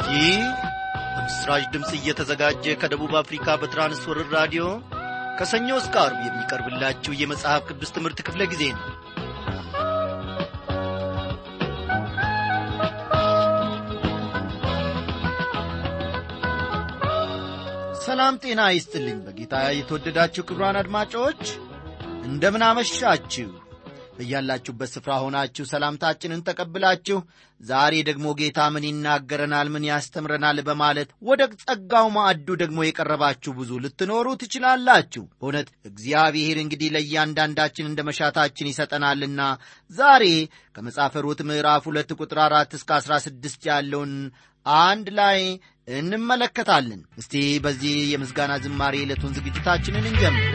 ይህ በምስራች ድምፅ እየተዘጋጀ ከደቡብ አፍሪካ በትራንስወርር ራዲዮ ከሰኞ እስከ አርብ የሚቀርብላችሁ የመጽሐፍ ቅዱስ ትምህርት ክፍለ ጊዜ ነው ሰላም ጤና ይስጥልኝ በጌታ የተወደዳችሁ ክብሯን አድማጮች እንደምን አመሻችሁ በያላችሁበት ስፍራ ሆናችሁ ሰላምታችንን ተቀብላችሁ ዛሬ ደግሞ ጌታ ምን ይናገረናል ምን ያስተምረናል በማለት ወደ ጸጋው ማዕዱ ደግሞ የቀረባችሁ ብዙ ልትኖሩ ትችላላችሁ በእውነት እግዚአብሔር እንግዲህ ለእያንዳንዳችን እንደ መሻታችን ይሰጠናልና ዛሬ ከመጽሐፈ ሩት ምዕራፍ ሁለት ቁጥር አራት እስከ አሥራ ስድስት ያለውን አንድ ላይ እንመለከታለን እስቲ በዚህ የምስጋና ዝማሬ ዕለቱን ዝግጅታችንን እንጀምር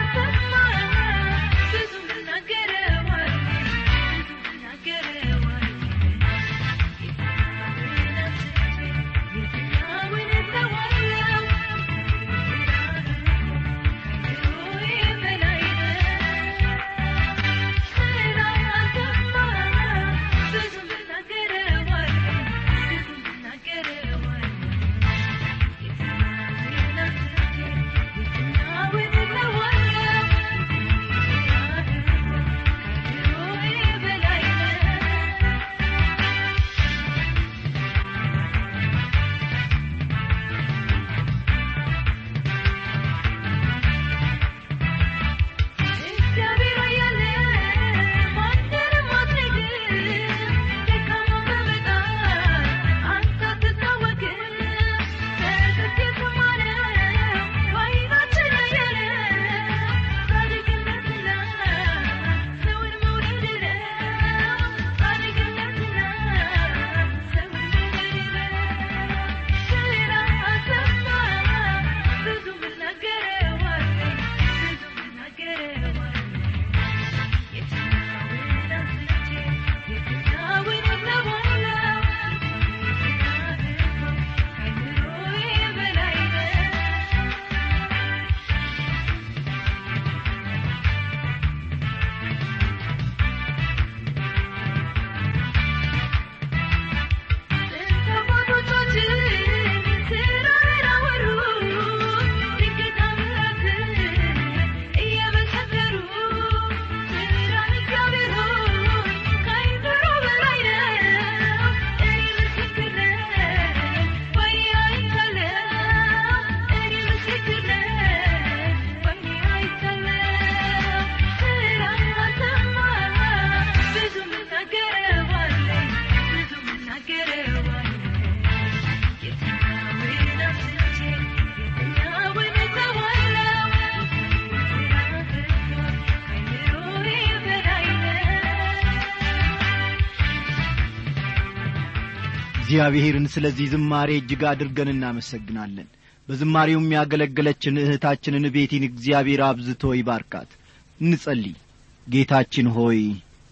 እግዚአብሔርን ስለዚህ ዝማሬ እጅግ አድርገን እናመሰግናለን በዝማሬው የሚያገለገለችን እህታችንን ቤቲን እግዚአብሔር አብዝቶ ይባርካት እንጸልይ ጌታችን ሆይ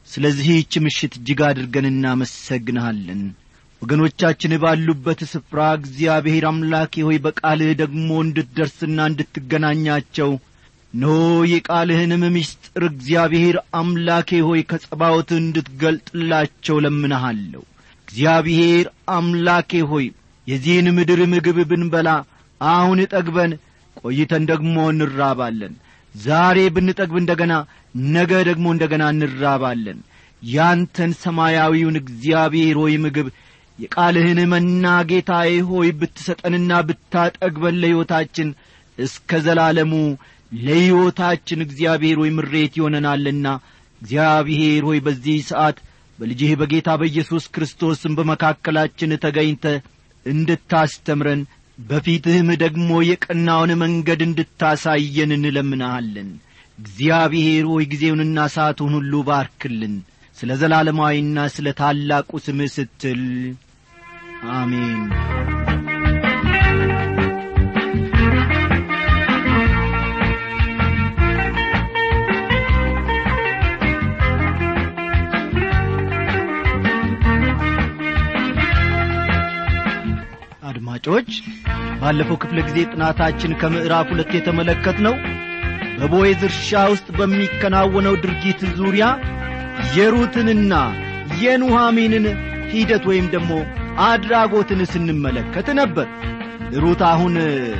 ስለዚህች ምሽት እጅግ አድርገን እናመሰግንሃለን ወገኖቻችን ባሉበት ስፍራ እግዚአብሔር አምላኬ ሆይ በቃልህ ደግሞ እንድትደርስና እንድትገናኛቸው ኖ የቃልህንም ምስጢር እግዚአብሔር አምላኬ ሆይ ከጸባዖት እንድትገልጥላቸው ለምንሃለሁ እግዚአብሔር አምላኬ ሆይ የዚህን ምድር ምግብ ብንበላ አሁን ጠግበን ቆይተን ደግሞ እንራባለን ዛሬ ብንጠግብ እንደ ገና ነገ ደግሞ እንደ ገና እንራባለን ያንተን ሰማያዊውን እግዚአብሔር ሆይ ምግብ የቃልህን መና ጌታዬ ሆይ ብትሰጠንና ብታጠግበን ለሕይወታችን እስከ ዘላለሙ ለሕይወታችን እግዚአብሔር ሆይ ምሬት ይሆነናልና እግዚአብሔር ሆይ በዚህ ሰዓት በልጅህ በጌታ በኢየሱስ ክርስቶስም በመካከላችን ተገኝተ እንድታስተምረን በፊትህም ደግሞ የቀናውን መንገድ እንድታሳየን እንለምናሃለን እግዚአብሔር ሆይ ጊዜውንና ሰዓቱን ሁሉ ባርክልን ስለ ዘላለማዊና ስለ ታላቁ ስምህ ስትል አሜን አድማጮች ባለፈው ክፍለ ጊዜ ጥናታችን ከምዕራፍ ሁለት የተመለከት ነው በቦዔዝ እርሻ ውስጥ በሚከናወነው ድርጊት ዙሪያ የሩትንና የኑሐሚንን ሂደት ወይም ደግሞ አድራጎትን ስንመለከት ነበር ሩት አሁን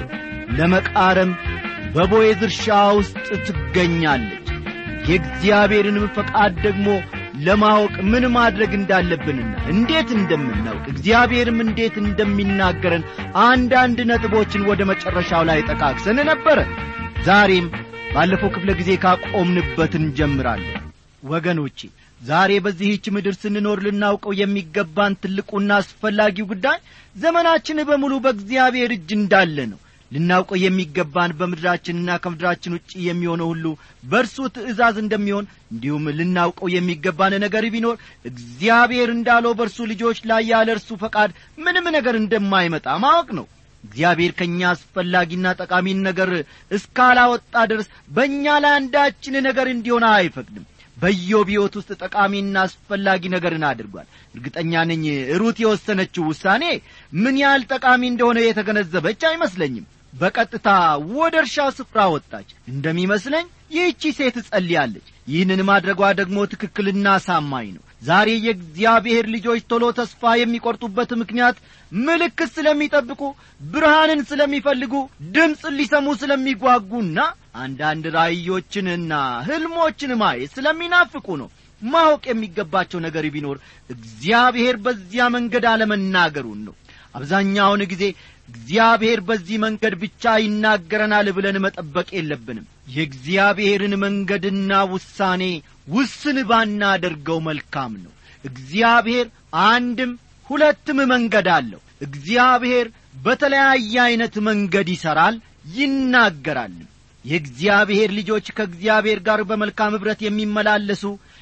ለመቃረም በቦዔዝ እርሻ ውስጥ ትገኛለች የእግዚአብሔርንም ፈቃድ ደግሞ ለማወቅ ምን ማድረግ እንዳለብንና እንዴት እንደምናውቅ እግዚአብሔርም እንዴት እንደሚናገረን አንዳንድ ነጥቦችን ወደ መጨረሻው ላይ ጠቃቅሰን ነበረ ዛሬም ባለፈው ክፍለ ጊዜ ካቆምንበት እንጀምራለን ወገኖቼ ዛሬ በዚህች ምድር ስንኖር ልናውቀው የሚገባን ትልቁና አስፈላጊው ጉዳይ ዘመናችን በሙሉ በእግዚአብሔር እጅ እንዳለ ነው ልናውቀው የሚገባን በምድራችንና ከምድራችን ውጭ የሚሆነው ሁሉ በእርሱ ትእዛዝ እንደሚሆን እንዲሁም ልናውቀው የሚገባን ነገር ቢኖር እግዚአብሔር እንዳለው በእርሱ ልጆች ላይ ያለ እርሱ ፈቃድ ምንም ነገር እንደማይመጣ ማወቅ ነው እግዚአብሔር ከእኛ አስፈላጊና ጠቃሚን ነገር እስካላወጣ ድረስ በእኛ ላይ አንዳችን ነገር እንዲሆን አይፈቅድም በኢዮብ ሕይወት ውስጥ ጠቃሚና አስፈላጊ ነገርን አድርጓል እርግጠኛ ነኝ ሩት የወሰነችው ውሳኔ ምን ያህል ጠቃሚ እንደሆነ የተገነዘበች አይመስለኝም በቀጥታ ወደ እርሻው ስፍራ ወጣች እንደሚመስለኝ ይህቺ ሴት ጸልያለች ይህንን ማድረጓ ደግሞ ትክክልና ሳማኝ ነው ዛሬ የእግዚአብሔር ልጆች ቶሎ ተስፋ የሚቈርጡበት ምክንያት ምልክት ስለሚጠብቁ ብርሃንን ስለሚፈልጉ ድምፅን ሊሰሙ ስለሚጓጉና አንዳንድ ራእዮችንና ሕልሞችን ማየት ስለሚናፍቁ ነው ማወቅ የሚገባቸው ነገር ቢኖር እግዚአብሔር በዚያ መንገድ አለመናገሩን ነው አብዛኛውን ጊዜ እግዚአብሔር በዚህ መንገድ ብቻ ይናገረናል ብለን መጠበቅ የለብንም የእግዚአብሔርን መንገድና ውሳኔ ውስን ባናደርገው መልካም ነው እግዚአብሔር አንድም ሁለትም መንገድ አለው እግዚአብሔር በተለያየ ዐይነት መንገድ ይሠራል ይናገራልም የእግዚአብሔር ልጆች ከእግዚአብሔር ጋር በመልካም ኅብረት የሚመላለሱ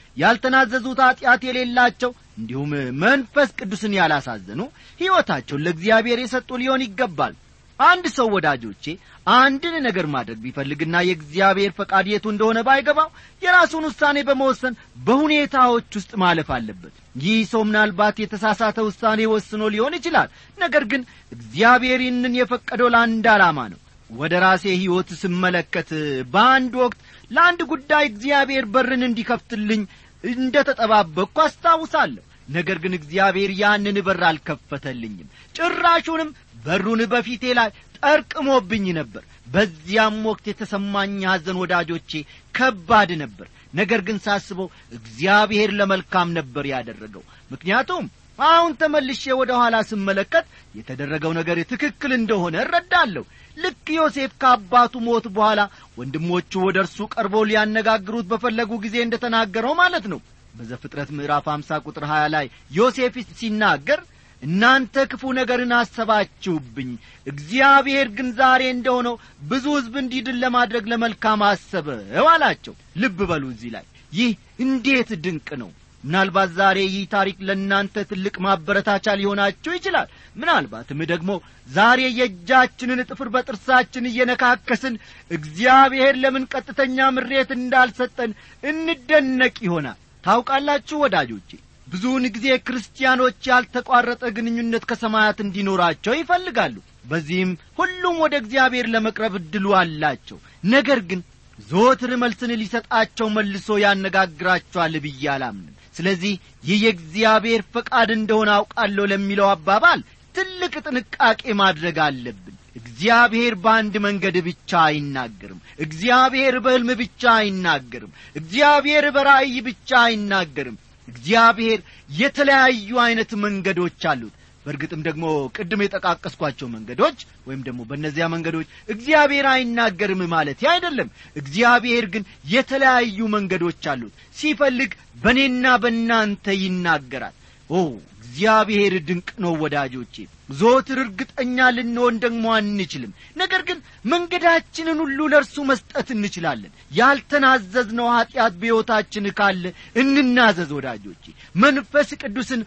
ያልተናዘዙት ኀጢአት የሌላቸው እንዲሁም መንፈስ ቅዱስን ያላሳዘኑ ሕይወታቸውን ለእግዚአብሔር የሰጡ ሊሆን ይገባል አንድ ሰው ወዳጆቼ አንድን ነገር ማድረግ ቢፈልግና የእግዚአብሔር ፈቃድ የቱ እንደሆነ ባይገባው የራሱን ውሳኔ በመወሰን በሁኔታዎች ውስጥ ማለፍ አለበት ይህ ሰው ምናልባት የተሳሳተ ውሳኔ ወስኖ ሊሆን ይችላል ነገር ግን እግዚአብሔር ይህንን የፈቀደው ለአንድ ዓላማ ነው ወደ ራሴ ሕይወት ስመለከት በአንድ ወቅት ለአንድ ጉዳይ እግዚአብሔር በርን እንዲከፍትልኝ እንደ ተጠባበቅኩ አስታውሳለሁ ነገር ግን እግዚአብሔር ያንን በር አልከፈተልኝም ጭራሹንም በሩን በፊቴ ላይ ጠርቅሞብኝ ነበር በዚያም ወቅት የተሰማኝ ሐዘን ወዳጆቼ ከባድ ነበር ነገር ግን ሳስበው እግዚአብሔር ለመልካም ነበር ያደረገው ምክንያቱም አሁን ተመልሼ ወደ ኋላ ስመለከት የተደረገው ነገር ትክክል እንደሆነ እረዳለሁ ልክ ዮሴፍ ከአባቱ ሞት በኋላ ወንድሞቹ ወደ እርሱ ቀርበው ሊያነጋግሩት በፈለጉ ጊዜ እንደ ተናገረው ማለት ነው በዘፍጥረት ምዕራፍ 50 ቁጥር 20 ላይ ዮሴፍ ሲናገር እናንተ ክፉ ነገርን አሰባችሁብኝ እግዚአብሔር ግን ዛሬ እንደሆነው ብዙ ሕዝብ እንዲድን ለማድረግ ለመልካም አሰበው አላቸው ልብ በሉ እዚህ ላይ ይህ እንዴት ድንቅ ነው ምናልባት ዛሬ ይህ ታሪክ ለእናንተ ትልቅ ማበረታቻ ሊሆናችሁ ይችላል ምናልባትም ደግሞ ዛሬ የእጃችንን ጥፍር በጥርሳችን እየነካከስን እግዚአብሔር ለምን ቀጥተኛ ምሬት እንዳልሰጠን እንደነቅ ይሆናል ታውቃላችሁ ወዳጆቼ ብዙውን ጊዜ ክርስቲያኖች ያልተቋረጠ ግንኙነት ከሰማያት እንዲኖራቸው ይፈልጋሉ በዚህም ሁሉም ወደ እግዚአብሔር ለመቅረብ እድሉ አላቸው ነገር ግን ዘወትር መልስን ሊሰጣቸው መልሶ ያነጋግራቸዋል ብዬ አላምንም ስለዚህ ይህ የእግዚአብሔር ፈቃድ እንደሆነ አውቃለሁ ለሚለው አባባል ትልቅ ጥንቃቄ ማድረግ አለብን እግዚአብሔር በአንድ መንገድ ብቻ አይናገርም እግዚአብሔር በሕልም ብቻ አይናገርም እግዚአብሔር በራእይ ብቻ አይናገርም እግዚአብሔር የተለያዩ ዐይነት መንገዶች አሉት በእርግጥም ደግሞ ቅድም የጠቃቀስኳቸው መንገዶች ወይም ደግሞ በእነዚያ መንገዶች እግዚአብሔር አይናገርም ማለት አይደለም እግዚአብሔር ግን የተለያዩ መንገዶች አሉት ሲፈልግ በእኔና በእናንተ ይናገራል ኦ እግዚአብሔር ድንቅ ነው ወዳጆቼ ዞትር እርግጠኛ ልንሆን ደግሞ አንችልም ነገር ግን መንገዳችንን ሁሉ ለእርሱ መስጠት እንችላለን ያልተናዘዝነው ኀጢአት በሕይወታችን ካለ እንናዘዝ ወዳጆቼ መንፈስ ቅዱስን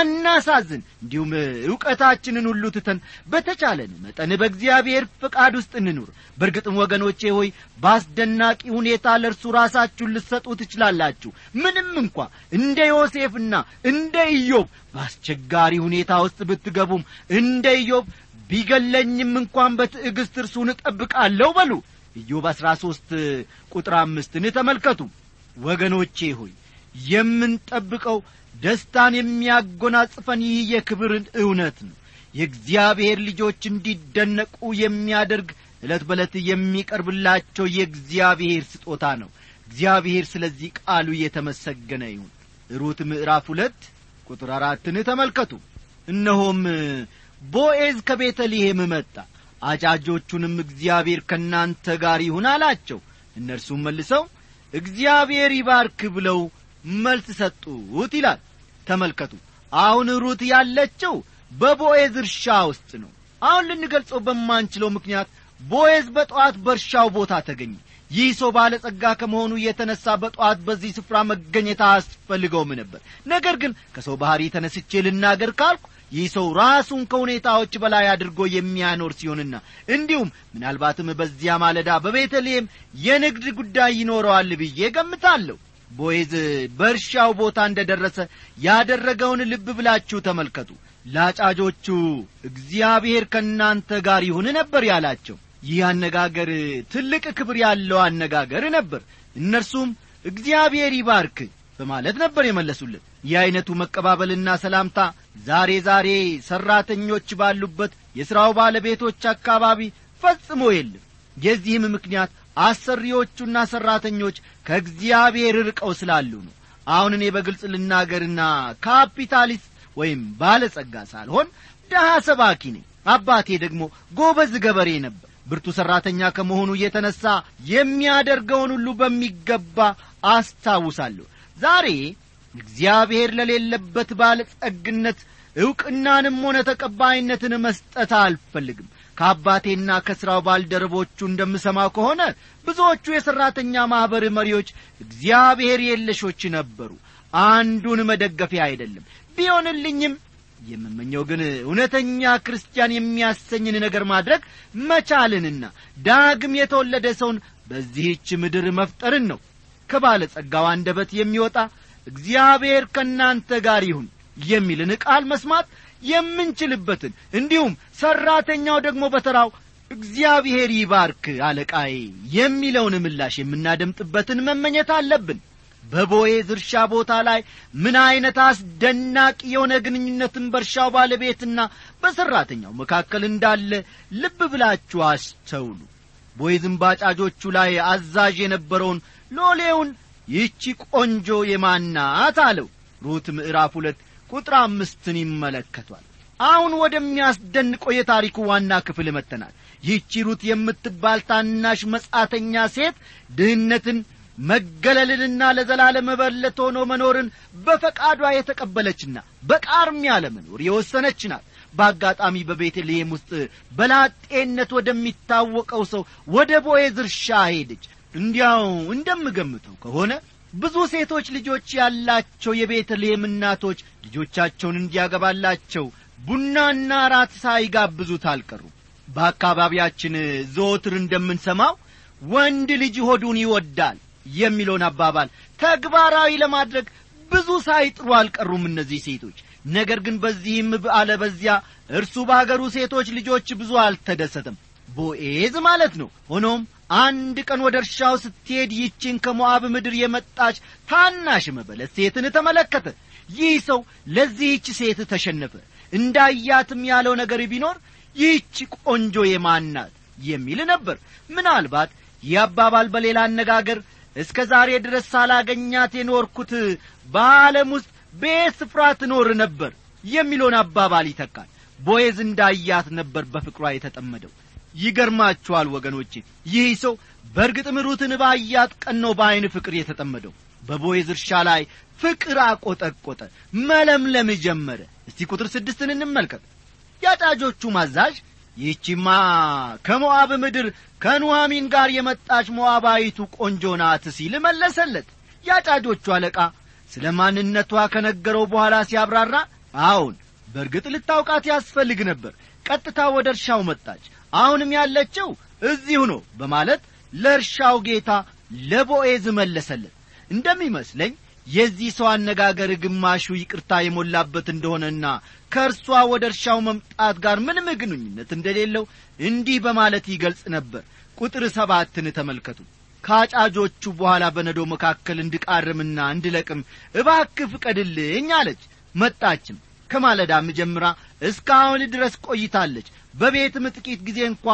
አናሳዝን እንዲሁም ዕውቀታችንን ሁሉ ትተን በተቻለን መጠን በእግዚአብሔር ፍቃድ ውስጥ እንኑር በእርግጥም ወገኖቼ ሆይ በአስደናቂ ሁኔታ ለእርሱ ራሳችሁን ልትሰጡ ትችላላችሁ ምንም እንኳ እንደ ዮሴፍና እንደ ኢዮብ በአስቸጋሪ ሁኔታ ውስጥ ብትገቡም እንደ ኢዮብ ቢገለኝም እንኳን በትዕግሥት እርሱን እጠብቃለሁ በሉ ኢዮብ አሥራ ሦስት ቁጥር አምስትን ተመልከቱ ወገኖቼ ሆይ የምንጠብቀው ደስታን የሚያጎናጽፈን ይህ የክብርን እውነት ነው የእግዚአብሔር ልጆች እንዲደነቁ የሚያደርግ ዕለት በዕለት የሚቀርብላቸው የእግዚአብሔር ስጦታ ነው እግዚአብሔር ስለዚህ ቃሉ የተመሰገነ ይሁን ሩት ምዕራፍ ሁለት ቁጥር አራትን ተመልከቱ እነሆም ቦኤዝ ከቤተልሔም መጣ አጫጆቹንም እግዚአብሔር ከእናንተ ጋር ይሁን አላቸው እነርሱም መልሰው እግዚአብሔር ይባርክ ብለው መልስ ሰጡት ይላል ተመልከቱ አሁን ሩት ያለችው በቦኤዝ እርሻ ውስጥ ነው አሁን ልንገልጸው በማንችለው ምክንያት ቦኤዝ በጠዋት በእርሻው ቦታ ተገኘ ይህ ሰው ባለጸጋ ከመሆኑ የተነሳ በጠዋት በዚህ ስፍራ መገኘት አያስፈልገውም ነበር ነገር ግን ከሰው ባሕሪ ተነስቼ ልናገር ካልኩ ይህ ሰው ራሱን ከሁኔታዎች በላይ አድርጎ የሚያኖር ሲሆንና እንዲሁም ምናልባትም በዚያ ማለዳ በቤተልሔም የንግድ ጉዳይ ይኖረዋል ብዬ ገምታለሁ ቦዔዝ በእርሻው ቦታ እንደ ደረሰ ያደረገውን ልብ ብላችሁ ተመልከቱ ላጫጆቹ እግዚአብሔር ከእናንተ ጋር ይሁን ነበር ያላቸው ይህ አነጋገር ትልቅ ክብር ያለው አነጋገር ነበር እነርሱም እግዚአብሔር ይባርክ በማለት ነበር የመለሱለት ይህ ዐይነቱ መቀባበልና ሰላምታ ዛሬ ዛሬ ሠራተኞች ባሉበት የሥራው ባለቤቶች አካባቢ ፈጽሞ የለም የዚህም ምክንያት አሰሪዎቹና ሠራተኞች ከእግዚአብሔር ርቀው ስላሉ ነው አሁን እኔ በግልጽ ልናገርና ካፒታሊስት ወይም ባለጸጋ ሳልሆን ደሃ ሰባኪ ነኝ አባቴ ደግሞ ጎበዝ ገበሬ ነበር ብርቱ ሠራተኛ ከመሆኑ የተነሣ የሚያደርገውን ሁሉ በሚገባ አስታውሳለሁ ዛሬ እግዚአብሔር ለሌለበት ባለጸግነት ዕውቅናንም ሆነ ተቀባይነትን መስጠት አልፈልግም ከአባቴና ከሥራው ባልደረቦቹ እንደምሰማው ከሆነ ብዙዎቹ የሠራተኛ ማኅበር መሪዎች እግዚአብሔር የለሾች ነበሩ አንዱን መደገፊያ አይደለም ቢሆንልኝም የምመኘው ግን እውነተኛ ክርስቲያን የሚያሰኝን ነገር ማድረግ መቻልንና ዳግም የተወለደ ሰውን በዚህች ምድር መፍጠርን ነው ከባለጸጋው አንደበት የሚወጣ እግዚአብሔር ከእናንተ ጋር ይሁን የሚልን ቃል መስማት የምንችልበትን እንዲሁም ሠራተኛው ደግሞ በተራው እግዚአብሔር ይባርክ አለቃዬ የሚለውን ምላሽ የምናደምጥበትን መመኘት አለብን በቦዔዝ እርሻ ቦታ ላይ ምን ዐይነት አስደናቂ የሆነ ግንኙነትን በእርሻው ባለቤትና በሠራተኛው መካከል እንዳለ ልብ ብላችሁ አስተውሉ ቦዔዝም ባጫጆቹ ላይ አዛዥ የነበረውን ሎሌውን ይህቺ ቆንጆ የማናት አለው ሩት ምዕራፍ ሁለት ቁጥር አምስትን ይመለከቷል አሁን ወደሚያስደንቀው የታሪኩ ዋና ክፍል መጥተናል ይህቺ ሩት የምትባል ታናሽ መጻተኛ ሴት ድህነትን መገለልንና ለዘላለም መበለት ሆኖ መኖርን በፈቃዷ የተቀበለችና በቃርሚያ ለመኖር የወሰነች ናት በአጋጣሚ በቤተልሔም ውስጥ በላጤነት ወደሚታወቀው ሰው ወደ ቦዔዝ እርሻ ሄደች እንዲያው እንደምገምተው ከሆነ ብዙ ሴቶች ልጆች ያላቸው የቤተልሔም እናቶች ልጆቻቸውን እንዲያገባላቸው ቡናና ራት ሳይጋብዙት አልቀሩም በአካባቢያችን ዘወትር እንደምንሰማው ወንድ ልጅ ሆዱን ይወዳል የሚለውን አባባል ተግባራዊ ለማድረግ ብዙ ሳይጥሩ አልቀሩም እነዚህ ሴቶች ነገር ግን በዚህም በአለ በዚያ እርሱ በአገሩ ሴቶች ልጆች ብዙ አልተደሰተም ቦኤዝ ማለት ነው ሆኖም አንድ ቀን ወደ እርሻው ስትሄድ ይችን ከሞዓብ ምድር የመጣች ታናሽ መበለት ሴትን ተመለከተ ይህ ሰው ለዚህች ሴት ተሸነፈ እንዳያትም ያለው ነገር ቢኖር ይህች ቆንጆ የማናት የሚል ነበር ምናልባት ይህ አባባል በሌላ አነጋገር እስከ ዛሬ ድረስ ሳላገኛት የኖርኩት በዓለም ውስጥ በየት ስፍራ ትኖር ነበር የሚለውን አባባል ይተካል ቦዔዝ እንዳያት ነበር በፍቅሯ የተጠመደው ይገርማችኋል ወገኖቼ ይህ ሰው በእርግጥም ሩትን ባያት ቀን ነው በዐይን ፍቅር የተጠመደው በቦዔዝ እርሻ ላይ ፍቅር አቆጠቆጠ መለምለም ጀመረ እስቲ ቁጥር ስድስትን እንመልከት ያጫጆቹ ማዛዥ ይህቺማ ከሞዓብ ምድር ከኑሐሚን ጋር የመጣች ሞዓባዊቱ ቆንጆ ናት ሲል መለሰለት ያጫጆቹ አለቃ ስለ ማንነቷ ከነገረው በኋላ ሲያብራራ አዎን በእርግጥ ልታውቃት ያስፈልግ ነበር ቀጥታ ወደ እርሻው መጣች አሁንም ያለችው እዚሁ ነው በማለት ለእርሻው ጌታ ለቦኤዝ መለሰለት እንደሚመስለኝ የዚህ ሰው አነጋገር ግማሹ ይቅርታ የሞላበት እንደሆነና ከእርሷ ወደ እርሻው መምጣት ጋር ምንም ግንኙነት እንደሌለው እንዲህ በማለት ይገልጽ ነበር ቁጥር ሰባትን ተመልከቱ ከአጫጆቹ በኋላ በነዶ መካከል እንድቃርምና እንድለቅም እባክህ ፍቀድልኝ አለች መጣችም ከማለዳም ጀምራ እስካሁን ድረስ ቆይታለች በቤትም ጥቂት ጊዜ እንኳ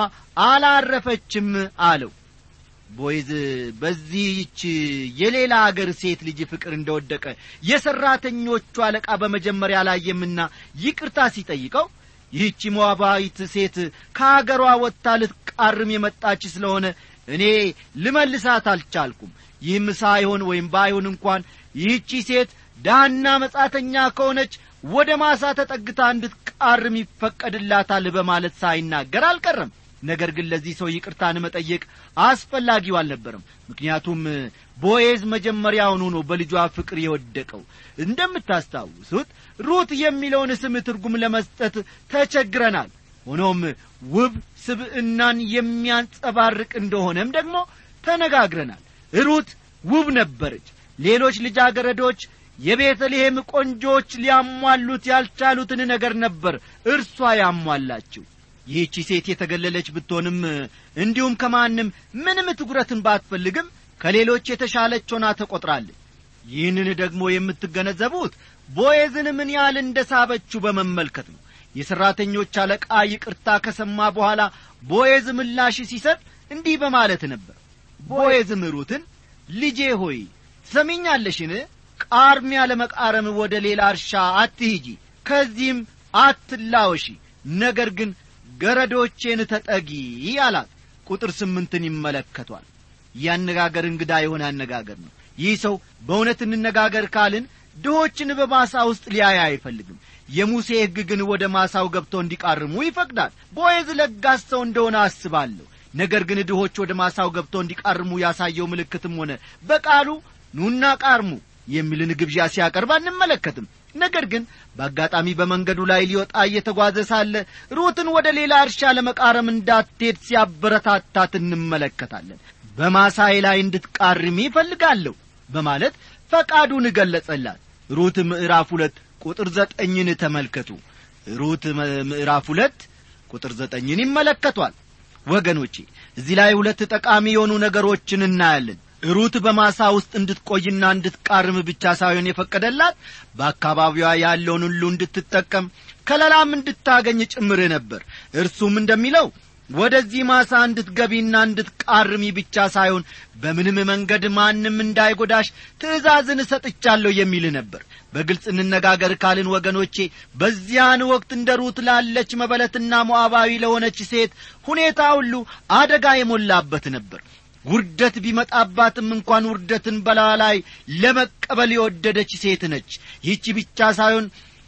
አላረፈችም አለው ቦይዝ በዚህች የሌላ አገር ሴት ልጅ ፍቅር እንደወደቀ የሠራተኞቹ አለቃ በመጀመሪያ ላየምና ይቅርታ ሲጠይቀው ይህቺ ሞዓባዊት ሴት ከአገሯ ወጥታ ልትቃርም የመጣች ስለሆነ እኔ ልመልሳት አልቻልኩም ይህም ሳይሆን ወይም ባይሆን እንኳን ይህቺ ሴት ዳና መጻተኛ ከሆነች ወደ ማሳ ተጠግታ እንድትቃርም ይፈቀድላታል በማለት ሳይናገር አልቀረም ነገር ግን ለዚህ ሰው ይቅርታን መጠየቅ አስፈላጊው አልነበረም ምክንያቱም ቦዔዝ መጀመሪያውኑ ነው በልጇ ፍቅር የወደቀው እንደምታስታውሱት ሩት የሚለውን ስም ትርጉም ለመስጠት ተቸግረናል ሆኖም ውብ ስብዕናን የሚያንጸባርቅ እንደሆነም ደግሞ ተነጋግረናል ሩት ውብ ነበረች ሌሎች ልጃገረዶች የቤተልሔም ቆንጆች ሊያሟሉት ያልቻሉትን ነገር ነበር እርሷ ያሟላችው ይህቺ ሴት የተገለለች ብትሆንም እንዲሁም ከማንም ምንም ትኩረትን ባትፈልግም ከሌሎች የተሻለች ሆና ተቈጥራለች ይህንን ደግሞ የምትገነዘቡት ቦዔዝን ምን ያህል እንደ ሳበችው በመመልከት ነው የሠራተኞች አለቃ ይቅርታ ከሰማ በኋላ ቦዔዝ ምላሽ ሲሰጥ እንዲህ በማለት ነበር ቦዔዝም ሩትን ልጄ ሆይ ትሰሚኛለሽን ቃርሚያ ለመቃረም ወደ ሌላ እርሻ አትሂጂ ከዚህም አትላወሺ ነገር ግን ገረዶቼን ተጠጊ አላት ቁጥር ስምንትን ይመለከቷል ይህ አነጋገር እንግዳ የሆነ አነጋገር ነው ይህ ሰው በእውነት እንነጋገር ካልን ድሆችን በማሳ ውስጥ ሊያይ አይፈልግም የሙሴ ሕግ ግን ወደ ማሳው ገብተው እንዲቃርሙ ይፈቅዳል ቦዔዝ ለጋስ ሰው እንደሆነ አስባለሁ ነገር ግን ድሆች ወደ ማሳው ገብተው እንዲቃርሙ ያሳየው ምልክትም ሆነ በቃሉ ኑና ቃርሙ የሚልን ግብዣ ሲያቀርብ አንመለከትም ነገር ግን በአጋጣሚ በመንገዱ ላይ ሊወጣ እየተጓዘ ሳለ ሩትን ወደ ሌላ እርሻ ለመቃረም እንዳትሄድ ሲያበረታታት እንመለከታለን በማሳይ ላይ እንድትቃርሚ ይፈልጋለሁ በማለት ፈቃዱን ገለጸላት ሩት ምዕራፍ ሁለት ቁጥር ዘጠኝን ተመልከቱ ሩት ምዕራፍ ሁለት ቁጥር ዘጠኝን ይመለከቷል ወገኖቼ እዚህ ላይ ሁለት ጠቃሚ የሆኑ ነገሮችን እናያለን ሩት በማሳ ውስጥ እንድትቆይና እንድትቃርም ብቻ ሳይሆን የፈቀደላት በአካባቢዋ ያለውን ሁሉ እንድትጠቀም ከለላም እንድታገኝ ጭምር ነበር እርሱም እንደሚለው ወደዚህ ማሳ እንድትገቢና እንድትቃርሚ ብቻ ሳይሆን በምንም መንገድ ማንም እንዳይጎዳሽ ትእዛዝን እሰጥቻለሁ የሚል ነበር በግልጽ እንነጋገር ካልን ወገኖቼ በዚያን ወቅት እንደ ሩት ላለች መበለትና ሞዓባዊ ለሆነች ሴት ሁኔታ ሁሉ አደጋ የሞላበት ነበር ውርደት ቢመጣባትም እንኳን ውርደትን በላ ላይ ለመቀበል የወደደች ሴት ነች ይህቺ ብቻ ሳይሆን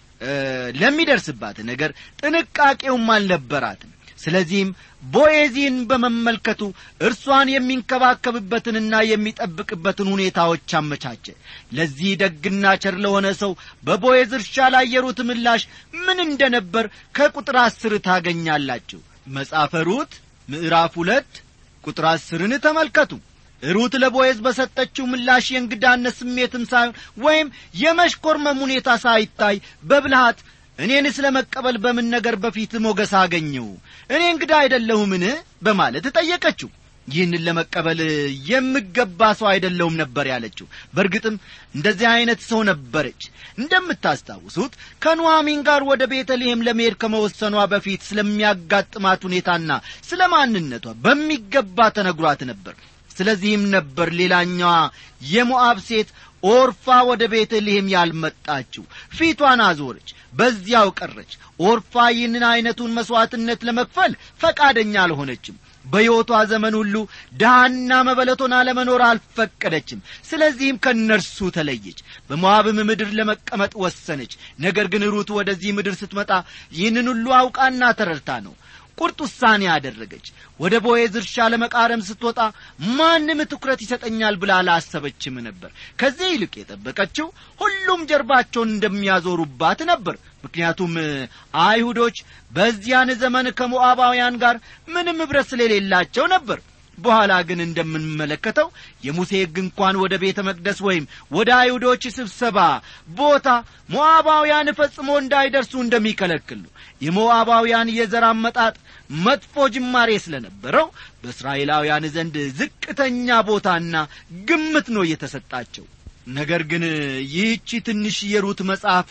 ለሚደርስባት ነገር ጥንቃቄውም አልነበራትም ስለዚህም ቦዔዚን በመመልከቱ እርሷን የሚንከባከብበትንና የሚጠብቅበትን ሁኔታዎች አመቻቸ ለዚህ ደግና ቸር ለሆነ ሰው በቦዔዝ እርሻ ላይ የሩት ምላሽ ምን እንደ ነበር ከቁጥር አስር ታገኛላችሁ መጻፈ ሩት ምዕራፍ ሁለት ቁጥር አስርን ተመልከቱ ሩት ለቦዔዝ በሰጠችው ምላሽ የእንግዳነት ስሜትም ሳይሆን ወይም የመሽኮርመም ሁኔታ ሳይታይ በብልሃት እኔን ስለ መቀበል በምን ነገር በፊት ሞገስ አገኘው እኔ እንግዳ አይደለሁምን በማለት ጠየቀችው ይህንን ለመቀበል የምገባ ሰው አይደለሁም ነበር ያለችው በእርግጥም እንደዚህ ዐይነት ሰው ነበረች እንደምታስታውሱት ከኑሐሚን ጋር ወደ ቤተልሔም ለመሄድ ከመወሰኗ በፊት ስለሚያጋጥማት ሁኔታና ስለ ማንነቷ በሚገባ ተነግሯት ነበር ስለዚህም ነበር ሌላኛዋ የሞዓብ ሴት ኦርፋ ወደ ቤተልሔም ያልመጣችው ፊቷን አዞረች በዚያው ቀረች ኦርፋ ይህንን ዐይነቱን መሥዋዕትነት ለመክፈል ፈቃደኛ አልሆነችም በሕይወቷ ዘመን ሁሉ ድሃና መበለቶና ለመኖር አልፈቀደችም ስለዚህም ከእነርሱ ተለየች በሞዓብም ምድር ለመቀመጥ ወሰነች ነገር ግን ሩት ወደዚህ ምድር ስትመጣ ይህንን ሁሉ አውቃና ተረድታ ነው ቁርጥ ውሳኔ አደረገች ወደ ቦዔዝ እርሻ ለመቃረም ስትወጣ ማንም ትኩረት ይሰጠኛል ብላ አላሰበችም ነበር ከዚህ ይልቅ የጠበቀችው ሁሉም ጀርባቸውን እንደሚያዞሩባት ነበር ምክንያቱም አይሁዶች በዚያን ዘመን ከሞዓባውያን ጋር ምንም ኅብረት ስለሌላቸው ነበር በኋላ ግን እንደምንመለከተው የሙሴ ሕግ እንኳን ወደ ቤተ መቅደስ ወይም ወደ አይሁዶች ስብሰባ ቦታ ሞዓባውያን ፈጽሞ እንዳይደርሱ እንደሚከለክል ነው የሞዓባውያን የዘር አመጣጥ መጥፎ ጅማሬ ስለነበረው በእስራኤላውያን ዘንድ ዝቅተኛ ቦታና ግምት ነው የተሰጣቸው ነገር ግን ይህቺ ትንሽ የሩት መጽሐፍ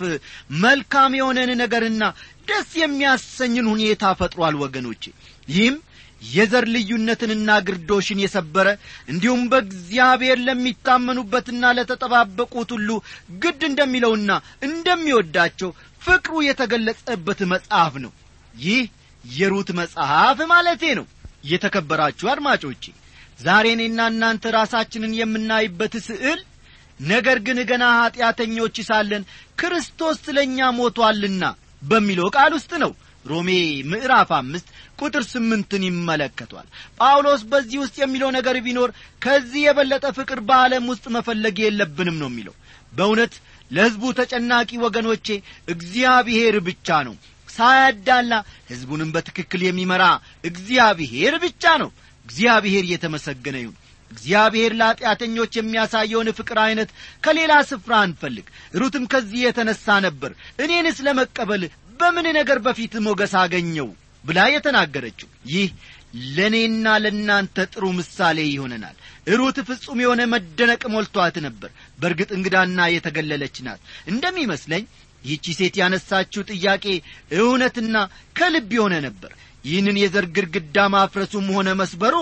መልካም የሆነን ነገርና ደስ የሚያሰኝን ሁኔታ ፈጥሯል ወገኖቼ ይህም የዘር ልዩነትንና ግርዶሽን የሰበረ እንዲሁም በእግዚአብሔር ለሚታመኑበትና ለተጠባበቁት ሁሉ ግድ እንደሚለውና እንደሚወዳቸው ፍቅሩ የተገለጸበት መጽሐፍ ነው ይህ የሩት መጽሐፍ ማለቴ ነው የተከበራችሁ አድማጮቼ ዛሬ እኔና እናንተ ራሳችንን የምናይበት ስዕል ነገር ግን ገና ኀጢአተኞች ሳለን ክርስቶስ ስለ እኛ ሞቶአልና በሚለው ቃል ውስጥ ነው ሮሜ ምዕራፍ አምስት ቁጥር ስምንትን ይመለከቷል ጳውሎስ በዚህ ውስጥ የሚለው ነገር ቢኖር ከዚህ የበለጠ ፍቅር በዓለም ውስጥ መፈለግ የለብንም ነው የሚለው በእውነት ለሕዝቡ ተጨናቂ ወገኖቼ እግዚአብሔር ብቻ ነው ሳያዳላ ሕዝቡንም በትክክል የሚመራ እግዚአብሔር ብቻ ነው እግዚአብሔር እየተመሰገነ ይሁን እግዚአብሔር ለኀጢአተኞች የሚያሳየውን ፍቅር ዐይነት ከሌላ ስፍራ አንፈልግ ሩትም ከዚህ የተነሣ ነበር እኔንስ ለመቀበል በምን ነገር በፊት ሞገስ አገኘው ብላ የተናገረችው ይህ ለእኔና ለእናንተ ጥሩ ምሳሌ ይሆነናል ሩት ፍጹም የሆነ መደነቅ ሞልቷት ነበር በእርግጥ እንግዳና የተገለለች ናት እንደሚመስለኝ ይህቺ ሴት ያነሳችው ጥያቄ እውነትና ከልብ የሆነ ነበር ይህንን የዘር ግድግዳ ማፍረሱም ሆነ መስበሩ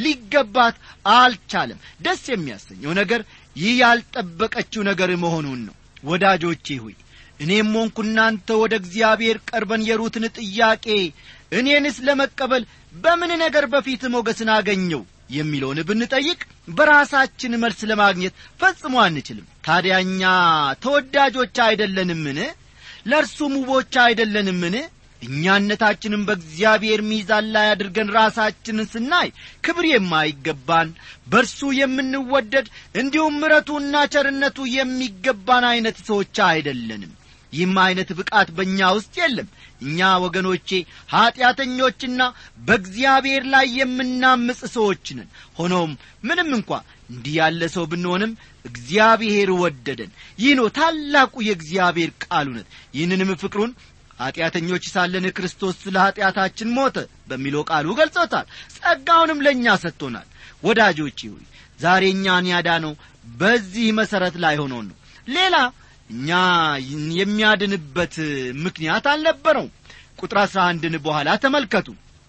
ሊገባት አልቻለም ደስ የሚያሰኘው ነገር ይህ ያልጠበቀችው ነገር መሆኑን ነው ወዳጆቼ ሆይ እኔም ሆንኩ እናንተ ወደ እግዚአብሔር ቀርበን የሩትን ጥያቄ እኔንስ ለመቀበል በምን ነገር በፊት ሞገስን አገኘው የሚለውን ብንጠይቅ በራሳችን መልስ ለማግኘት ፈጽሞ አንችልም ታዲያ እኛ ተወዳጆች አይደለንምን ለእርሱም ውቦች አይደለንምን እኛነታችንም በእግዚአብሔር ሚዛን ላይ አድርገን ራሳችንን ስናይ ክብር የማይገባን በእርሱ የምንወደድ እንዲሁም ምረቱና ቸርነቱ የሚገባን ዐይነት ሰዎች አይደለንም ይህም ዐይነት ብቃት በእኛ ውስጥ የለም እኛ ወገኖቼ ኀጢአተኞችና በእግዚአብሔር ላይ የምናምፅ ሰዎች ነን ሆኖም ምንም እንኳ እንዲህ ያለ ሰው ብንሆንም እግዚአብሔር ወደደን ይህ ነው ታላቁ የእግዚአብሔር ቃል እውነት ይህንንም ፍቅሩን ኀጢአተኞች ሳለን ክርስቶስ ስለ ኀጢአታችን ሞተ በሚለው ቃሉ ገልጾታል ጸጋውንም ለእኛ ሰጥቶናል ወዳጆቼ ሆይ ዛሬ እኛን ያዳነው በዚህ መሠረት ላይ ሆኖን ነው ሌላ እኛ የሚያድንበት ምክንያት አልነበረው ቁጥር አሥራ አንድን በኋላ ተመልከቱ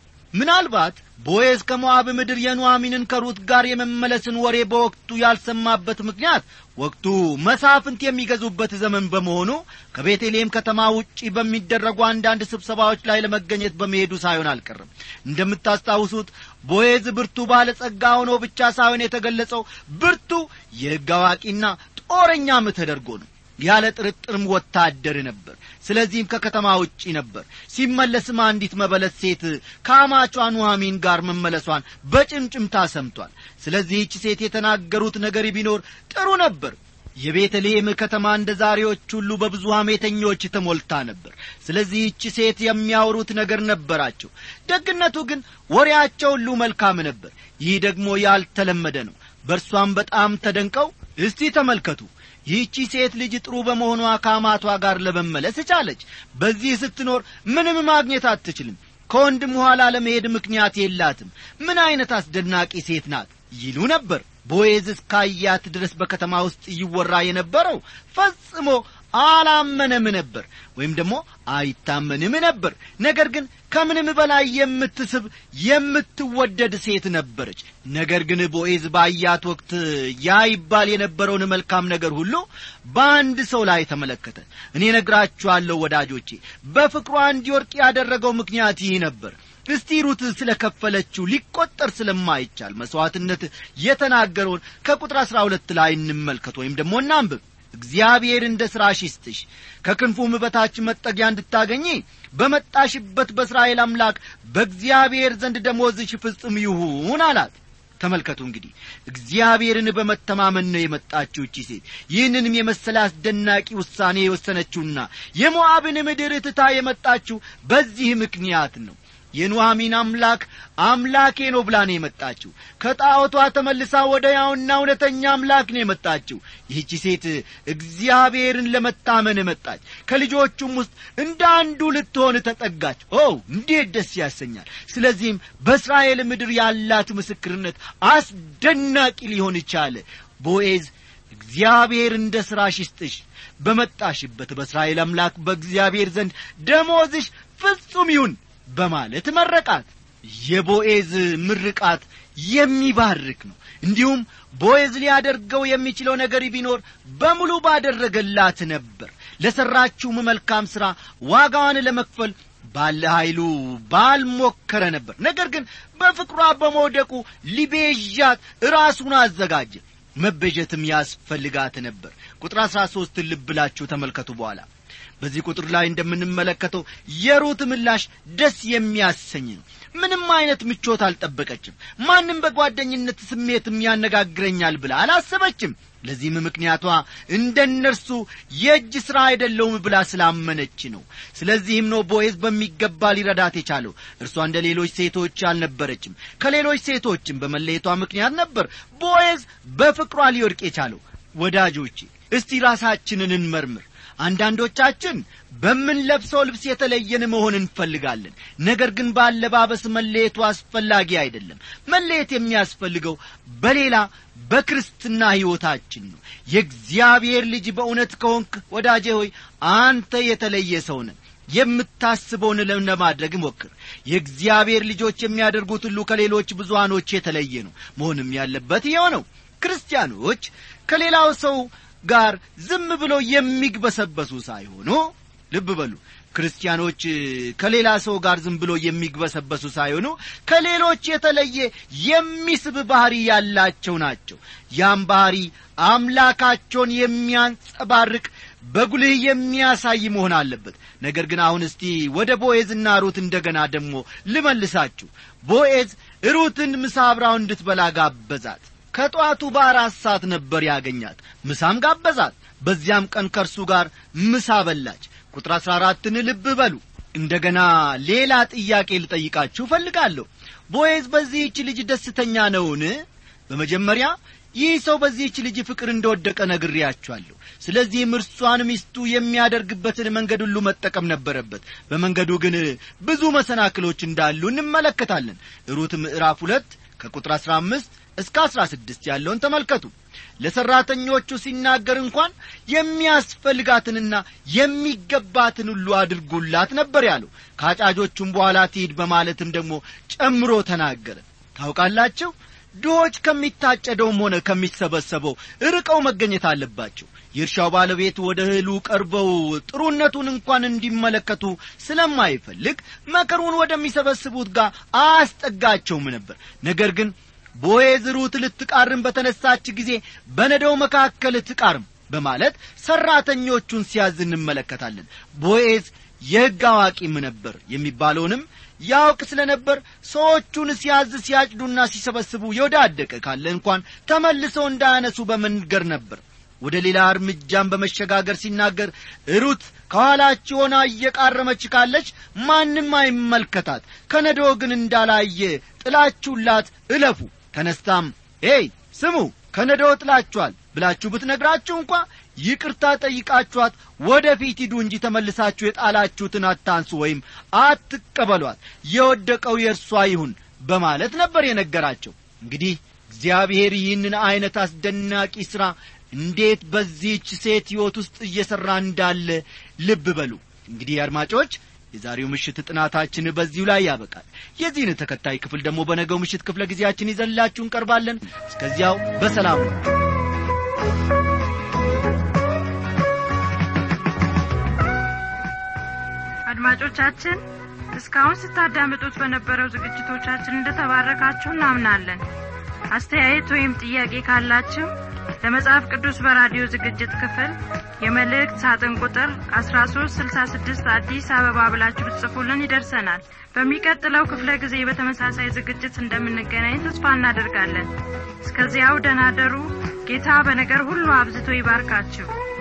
ምናልባት ቦዔዝ ከሞዓብ ምድር የኑዋሚንን ከሩት ጋር የመመለስን ወሬ በወቅቱ ያልሰማበት ምክንያት ወቅቱ መሳፍንት የሚገዙበት ዘመን በመሆኑ ከቤተልሔም ከተማ ውጪ በሚደረጉ አንዳንድ ስብሰባዎች ላይ ለመገኘት በመሄዱ ሳይሆን አልቀርም እንደምታስታውሱት ቦዔዝ ብርቱ ባለጸጋ ሆኖ ብቻ ሳይሆን የተገለጸው ብርቱ የሕግ አዋቂና ጦረኛም ተደርጎ ነው ያለ ጥርጥርም ወታደር ነበር ስለዚህም ከከተማ ውጪ ነበር ሲመለስም አንዲት መበለት ሴት ከአማቿ ኑሐሚን ጋር መመለሷን በጭምጭምታ ሰምቷል ስለዚህች ሴት የተናገሩት ነገር ቢኖር ጥሩ ነበር የቤተልሔም ከተማ እንደ ዛሬዎች ሁሉ በብዙ ሐሜተኞች ተሞልታ ነበር ስለዚህች ሴት የሚያወሩት ነገር ነበራቸው ደግነቱ ግን ወሬያቸው ሁሉ መልካም ነበር ይህ ደግሞ ያልተለመደ ነው በእርሷም በጣም ተደንቀው እስቲ ተመልከቱ ይህቺ ሴት ልጅ ጥሩ በመሆኗ ከአማቷ ጋር ለመመለስ ቻለች በዚህ ስትኖር ምንም ማግኘት አትችልም ከወንድም ኋላ ለመሄድ ምክንያት የላትም ምን ዐይነት አስደናቂ ሴት ናት ይሉ ነበር ቦዔዝ እስካያት ድረስ በከተማ ውስጥ ይወራ የነበረው ፈጽሞ አላመነም ነበር ወይም ደግሞ አይታመንም ነበር ነገር ግን ከምንም በላይ የምትስብ የምትወደድ ሴት ነበረች ነገር ግን ቦዔዝ ባያት ወቅት ያ ይባል የነበረውን መልካም ነገር ሁሉ በአንድ ሰው ላይ ተመለከተ እኔ ነግራችኋለሁ ወዳጆቼ በፍቅሯ እንዲወርቅ ያደረገው ምክንያት ይህ ነበር እስቲ ሩት ስለ ከፈለችው ሊቈጠር ስለማይቻል መሥዋዕትነት የተናገረውን ከቁጥር አሥራ ሁለት ላይ እንመልከት ወይም ደግሞ እናንብብ እግዚአብሔር እንደ ሥራሽ ይስጥሽ ከክንፉም በታች መጠጊያ እንድታገኚ በመጣሽበት በእስራኤል አምላክ በእግዚአብሔር ዘንድ ደሞዝሽ ፍጽም ይሁን አላት ተመልከቱ እንግዲህ እግዚአብሔርን በመተማመን ነው የመጣችው እቺ ሴት ይህንንም የመሰለ አስደናቂ ውሳኔ የወሰነችውና የሞዓብን ምድር ትታ የመጣችው በዚህ ምክንያት ነው የኑሐሚን አምላክ አምላኬ ነው ብላ ነው የመጣችው ከጣዖቷ ተመልሳ ወደ ያውና እውነተኛ አምላክ ነው የመጣችው ይህቺ ሴት እግዚአብሔርን ለመታመን መጣች ከልጆቹም ውስጥ እንደ አንዱ ልትሆን ተጠጋች ኦ እንዴት ደስ ያሰኛል ስለዚህም በእስራኤል ምድር ያላት ምስክርነት አስደናቂ ሊሆን ቻለ ቦኤዝ እግዚአብሔር እንደ ሥራሽ ይስጥሽ በመጣሽበት በእስራኤል አምላክ በእግዚአብሔር ዘንድ ደሞዝሽ ፍጹም ይሁን በማለት መረቃት የቦኤዝ ምርቃት የሚባርክ ነው እንዲሁም ቦኤዝ ሊያደርገው የሚችለው ነገር ቢኖር በሙሉ ባደረገላት ነበር ለሠራችውም መልካም ሥራ ዋጋዋን ለመክፈል ባለ ኃይሉ ባልሞከረ ነበር ነገር ግን በፍቅሯ በመውደቁ ሊቤዣት ራሱን አዘጋጀ መቤዠትም ያስፈልጋት ነበር ቁጥር አሥራ ሦስትን ልብላችሁ ተመልከቱ በኋላ በዚህ ቁጥር ላይ እንደምንመለከተው የሩት ምላሽ ደስ የሚያሰኝ ነው ምንም አይነት ምቾት አልጠበቀችም ማንም በጓደኝነት ስሜትም ያነጋግረኛል ብላ አላሰበችም ለዚህም ምክንያቷ እንደ እነርሱ የእጅ ሥራ አይደለውም ብላ ስላመነች ነው ስለዚህም ነው ቦዔዝ በሚገባ ሊረዳት የቻለው እርሷ እንደ ሌሎች ሴቶች አልነበረችም ከሌሎች ሴቶችም በመለየቷ ምክንያት ነበር ቦዔዝ በፍቅሯ ሊወድቅ የቻለው ወዳጆቼ እስቲ ራሳችንን እንመርምር አንዳንዶቻችን በምንለብሰው ልብስ የተለየን መሆን እንፈልጋለን ነገር ግን በአለባበስ መለየቱ አስፈላጊ አይደለም መለየት የሚያስፈልገው በሌላ በክርስትና ሕይወታችን ነው የእግዚአብሔር ልጅ በእውነት ከሆንክ ወዳጄ ሆይ አንተ የተለየ ሰው ነህ የምታስበውን ለማድረግ ሞክር የእግዚአብሔር ልጆች የሚያደርጉት ሁሉ ከሌሎች ብዙሃኖች የተለየ ነው መሆንም ያለበት ይኸው ነው ክርስቲያኖች ከሌላው ሰው ጋር ዝም ብሎ የሚግበሰበሱ ሳይሆኑ ልብ በሉ ክርስቲያኖች ከሌላ ሰው ጋር ዝም ብሎ የሚግበሰበሱ ሳይሆኑ ከሌሎች የተለየ የሚስብ ባህሪ ያላቸው ናቸው ያም ባህሪ አምላካቸውን የሚያንጸባርቅ በጉልህ የሚያሳይ መሆን አለበት ነገር ግን አሁን እስቲ ወደ ቦኤዝና ሩት እንደገና ደግሞ ልመልሳችሁ ቦኤዝ ሩትን ምሳ አብራው እንድትበላ ጋበዛት ከጠዋቱ በአራት ሰዓት ነበር ያገኛት ምሳም ጋበዛት በዚያም ቀን ከእርሱ ጋር ምሳ በላች ቁጥር አሥራ አራትን ልብ በሉ እንደገና ሌላ ጥያቄ ልጠይቃችሁ እፈልጋለሁ ቦዔዝ በዚህች ልጅ ደስተኛ ነውን በመጀመሪያ ይህ ሰው በዚህች ልጅ ፍቅር እንደወደቀ ነግሬያችኋለሁ ስለዚህም እርሷን ሚስቱ የሚያደርግበትን መንገድ ሁሉ መጠቀም ነበረበት በመንገዱ ግን ብዙ መሰናክሎች እንዳሉ እንመለከታለን ሩት ምዕራፍ ሁለት ከቁጥር አሥራ አምስት እስከ አሥራ ስድስት ያለውን ተመልከቱ ለሠራተኞቹ ሲናገር እንኳን የሚያስፈልጋትንና የሚገባትን ሁሉ አድርጉላት ነበር ያለው ከአጫጆቹም በኋላ ትሂድ በማለትም ደግሞ ጨምሮ ተናገረ ታውቃላችሁ ድሆች ከሚታጨደውም ሆነ ከሚሰበሰበው ርቀው መገኘት አለባቸው የእርሻው ባለቤት ወደ እህሉ ቀርበው ጥሩነቱን እንኳን እንዲመለከቱ ስለማይፈልግ መከሩን ወደሚሰበስቡት ጋር አያስጠጋቸውም ነበር ነገር ግን ቦዔዝ ሩት ልትቃርም በተነሳች ጊዜ በነደው መካከል ትቃርም በማለት ሠራተኞቹን ሲያዝ እንመለከታለን ቦዔዝ የሕግ አዋቂም ነበር የሚባለውንም ያውቅ ስለ ነበር ሰዎቹን ሲያዝ ሲያጭዱና ሲሰበስቡ የወዳደቀ ካለ እንኳን ተመልሰው እንዳያነሱ በመንገር ነበር ወደ ሌላ እርምጃን በመሸጋገር ሲናገር ሩት ከኋላችሁ ሆና እየቃረመች ካለች ማንም አይመልከታት ከነዶ ግን እንዳላየ ጥላችሁላት እለፉ ተነስታም ኤይ ስሙ ከነዶ ጥላችኋል ብላችሁ ብትነግራችሁ እንኳ ይቅርታ ጠይቃችኋት ወደ ፊት ሂዱ እንጂ ተመልሳችሁ የጣላችሁትን አታንሱ ወይም አትቀበሏት የወደቀው የእርሷ ይሁን በማለት ነበር የነገራቸው እንግዲህ እግዚአብሔር ይህንን ዐይነት አስደናቂ ሥራ እንዴት በዚህች ሴት ሕይወት ውስጥ እየሠራ እንዳለ ልብ በሉ እንግዲህ አድማጮች የዛሬው ምሽት ጥናታችን በዚሁ ላይ ያበቃል የዚህን ተከታይ ክፍል ደግሞ በነገው ምሽት ክፍለ ጊዜያችን ይዘንላችሁ እንቀርባለን እስከዚያው በሰላም ነው አድማጮቻችን እስካሁን ስታዳምጡት በነበረው ዝግጅቶቻችን እንደተባረካችሁ እናምናለን አስተያየት ወይም ጥያቄ ካላችሁ ለመጽሐፍ ቅዱስ በራዲዮ ዝግጅት ክፍል የመልእክት ሳጥን ቁጥር 1366 አዲስ አበባ ብላችሁ ብትጽፉልን ይደርሰናል በሚቀጥለው ክፍለ ጊዜ በተመሳሳይ ዝግጅት እንደምንገናኝ ተስፋ እናደርጋለን እስከዚያው ደናደሩ ጌታ በነገር ሁሉ አብዝቶ ይባርካችሁ